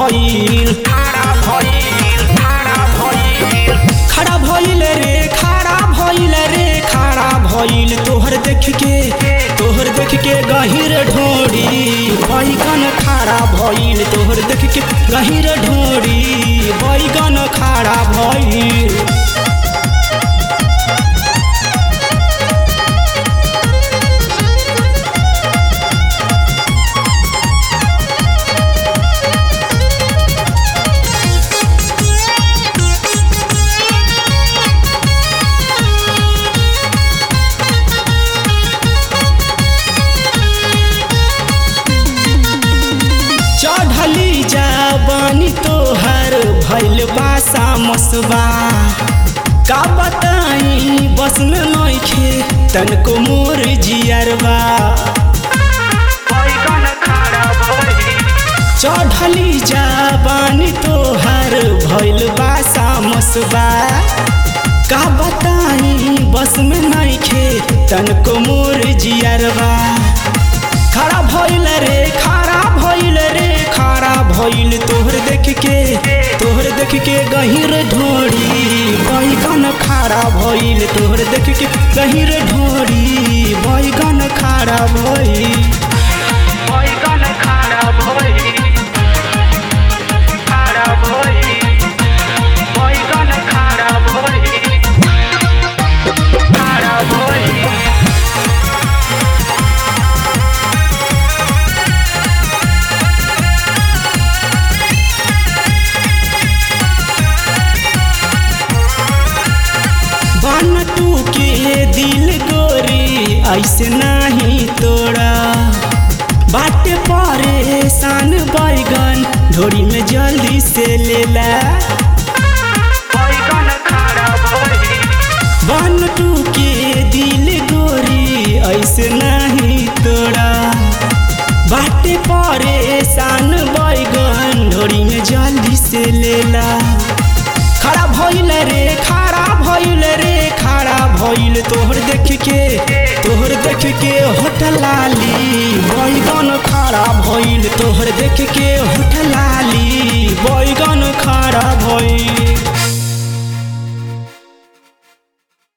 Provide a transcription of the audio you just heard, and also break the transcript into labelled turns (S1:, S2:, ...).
S1: भइल खड़ा भइल रे खड़ा भइल रे खड़ा भइल तोहर देख के तोहर देख के गहिर ढोड़ी बैगन खड़ा भइल तोहर देख के गहिर ढोड़ी बैगन खड़ा भइल चढ़ली जाबानी तोहर भैल बासा मसबा का बताई बस में नइखे तनको मोर जियरबा चढ़ली जाबानी तोहर भैल बासा मसबा का बताई बस में नइखे तनको मोर जियरबा खड़ा भइल रे खड़ा भइल रे खड़ा भइल तोहर देख के तोहर देख के गहिर ढोड़ी बैगन खड़ा भइल तोहर देख के गहिर ढोड़ी बैगन खड़ा भइल
S2: बैगन खारा भई खारा भई बैगन खारा भई खारा भई
S1: बन तू के दिल गोरी ऐसे नहीं तोड़ा बाटे परेशान बैगन ढोरी में जल्दी से लेला
S2: बैगन खारा भई
S1: बन तू के दिल गोरी ऐसे नहीं तोड़ा बाटे परेशान बैगन ढोरी में जल्दी से लेला खड़ा भइल रे खड़ा भइल रे खड़ा भइल तोहर देख के तोहर देख के होटल लाली बैगन खड़ा भइल तोहर देख के होटल लाली बैगन खड़ा भइल